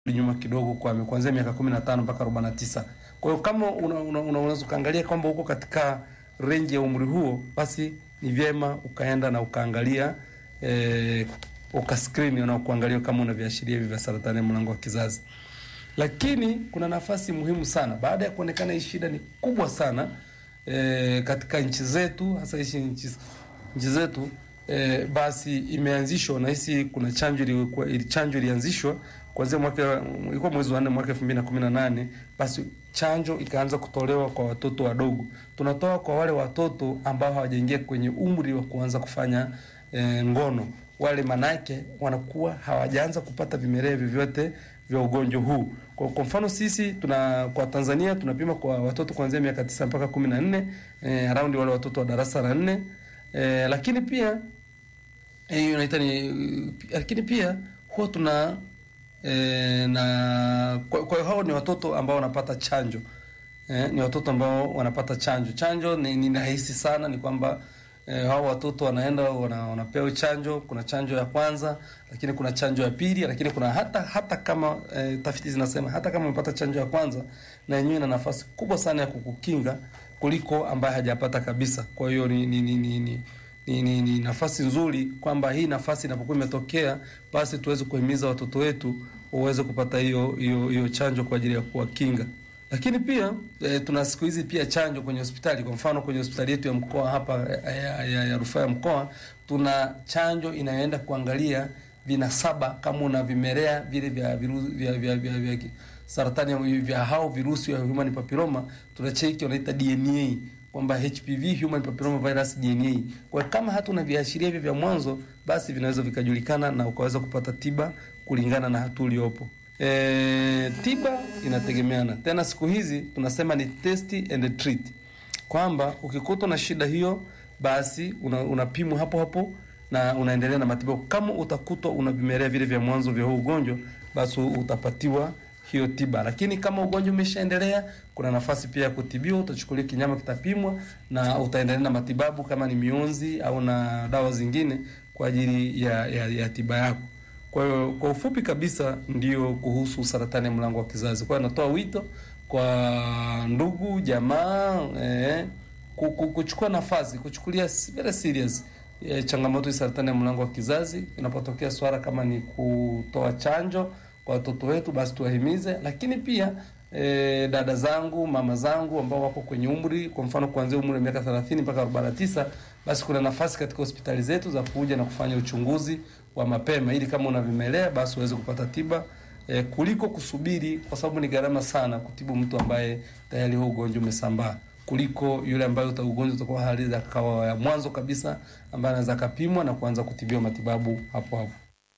nyuma kidogo kwa kuanzia miaka 15 mpaka 49. Kwa hiyo kama unaweza una, una, unaweza ukaangalia kwamba uko katika range ya umri huo, basi ni vyema ukaenda na ukaangalia eh, ukaskrini na kuangalia kama una viashiria hivi vya saratani ya mlango wa kizazi. Lakini kuna nafasi muhimu sana baada ya kuonekana hii shida ni kubwa sana eh, katika nchi zetu hasa hizi nchi nchi zetu eh, basi imeanzishwa na hisi kuna chanjo ilikuwa ili chanjo ilianzishwa kuanzia mwaka ilikuwa mwezi wa 4 mwaka 2018 basi chanjo ikaanza kutolewa kwa watoto wadogo. Tunatoa kwa wale watoto ambao hawajaingia kwenye umri wa kuanza kufanya eh, ngono. Wale manake wanakuwa hawajaanza kupata vimelea vyovyote vya ugonjwa huu. Kwa, kwa mfano sisi tuna kwa Tanzania tunapima kwa watoto kuanzia miaka tisa mpaka kumi na nne eh, around wale watoto wa darasa la nne eh, lakini pia hiyo inaita ni lakini pia huwa tuna e, na kwa, kwa hiyo hao ni watoto ambao wanapata chanjo e, ni watoto ambao wanapata chanjo. Chanjo ni, ni rahisi sana, ni kwamba e, hao watoto wanaenda wana, wanapewa chanjo. Kuna chanjo ya kwanza, lakini kuna chanjo ya pili, lakini kuna hata hata kama e, tafiti zinasema hata kama umepata chanjo ya kwanza, na yenyewe ina nafasi kubwa sana ya kukukinga kuliko ambaye hajapata kabisa. Kwa hiyo ni, ni, ni, ni, ni ni, ni, ni nafasi nzuri kwamba hii nafasi inapokuwa imetokea basi tuweze kuhimiza watoto wetu waweze kupata hiyo hiyo hiyo chanjo kwa ajili ya kuwakinga. Lakini pia e, tuna siku hizi pia chanjo kwenye hospitali. Kwa mfano kwenye hospitali yetu ya mkoa hapa ya, ya, ya, ya rufaa ya mkoa tuna chanjo inayoenda kuangalia vinasaba kama una vimelea vile vya virusi vya, vya, vya, vya, vya saratani vya hao virusi vya human papilloma, tunacheki wanaita DNA kwamba HPV human papilloma virus DNA. Kwa kama hatuna viashiria hivi vya mwanzo, basi vinaweza vikajulikana na ukaweza kupata tiba kulingana na hatua uliopo. E, tiba inategemeana. Tena siku hizi tunasema ni test and treat, kwamba ukikutwa na shida hiyo, basi unapimwa una hapo hapo na unaendelea na matibabu. Kama utakutwa una vimelea vile vya mwanzo vya huu ugonjwa, basi utapatiwa hiyo tiba. Lakini kama ugonjwa umeshaendelea, kuna nafasi pia ya kutibiwa. Utachukulia kinyama, kitapimwa na utaendelea na matibabu, kama ni mionzi au na dawa zingine kwa ajili ya, ya, ya tiba yako. Kwa hiyo kwa ufupi kabisa ndio kuhusu saratani ya mlango wa kizazi. Kwa hiyo natoa wito kwa ndugu jamaa, eh, kuchukua nafasi, kuchukulia very serious eh, changamoto ya saratani ya mlango wa kizazi inapotokea swala kama ni kutoa chanjo kwa watoto wetu basi tuwahimize, lakini pia e, dada zangu, mama zangu ambao wako kwenye umri, kwa mfano kuanzia umri wa miaka 30 mpaka 49, basi kuna nafasi katika hospitali zetu za kuja na kufanya uchunguzi wa mapema, ili kama una vimelea basi uweze kupata tiba e, kuliko kusubiri, kwa sababu ni gharama sana kutibu mtu ambaye tayari huo ugonjwa umesambaa kuliko yule ambaye uta ugonjwa utakuwa hali ya kawa ya mwanzo kabisa, ambaye anaweza kapimwa na kuanza kutibiwa matibabu hapo hapo.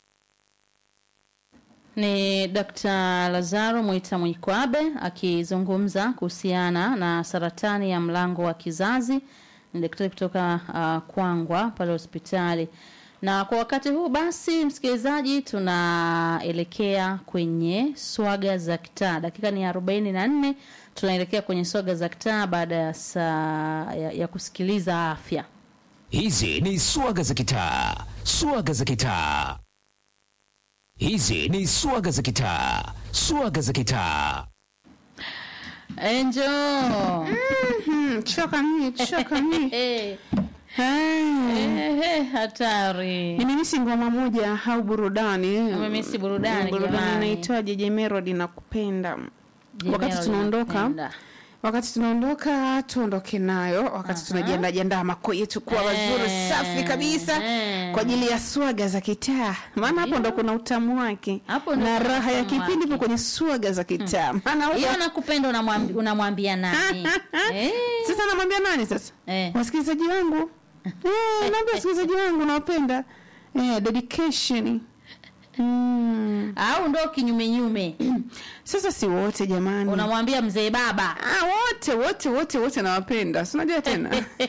Ni Dr. Lazaro Mwita Mwikwabe akizungumza kuhusiana na saratani ya mlango wa kizazi. Ni daktari kutoka uh, Kwangwa pale hospitali. Na kwa wakati huu basi, msikilizaji, tunaelekea kwenye swaga za kitaa. Dakika ni arobaini na nne. Tunaelekea kwenye swaga za kitaa baada ya saa ya, ya kusikiliza afya. Hizi ni swaga za kitaa, swaga za kitaa. Hizi ni swaga za kitaa, swaga za kitaa. Enjo. Mm, choka mimi, choka mimi. Eh, Eh, eh, hatari. Nimemisi ngoma moja au burudani. Umemisi burudani, Burudani jamani. inaitwaje? Je Melody nakupenda. Wakati Jemelo tunaondoka linapenda. wakati tunaondoka tuondoke nayo, wakati tunajiandaa jiandaa mako yetu kuwa mazuri Eh, safi kabisa eh. kwa ajili ya swaga za kitaa, maana hapo ndo kuna utamu wake Hapo ndo na kuna raha ya utamu kipindi wake. ipo kwenye swaga za kitaa. Maana huko- Hiyo nakupenda unamwambi- unamwambia nani? Eh, sasa namwambia nani sasa? eh. wasikilizaji wangu eh, naambia wasikilizaji wangu nawapenda eh, dedication mm. Au ndo kinyume nyume. Sasa si wote jamani, Unamwambia mzee baba. ah, wote wote wote wote nawapenda, si unajua tena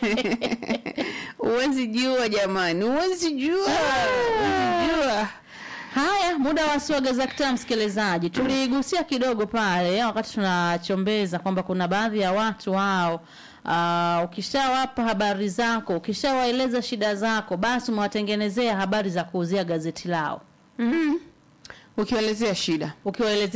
huwezi jua jamani, huwezi jua, huwezi jua. Haya, muda wa swaga za kitaa, msikilizaji, tuligusia kidogo pale wakati tunachombeza kwamba kuna baadhi ya watu wao Uh, ukishawapa habari zako, ukishawaeleza shida zako, basi umewatengenezea habari za kuuzia gazeti lao. Mm. ukiwaelezea shida ukiwaelezea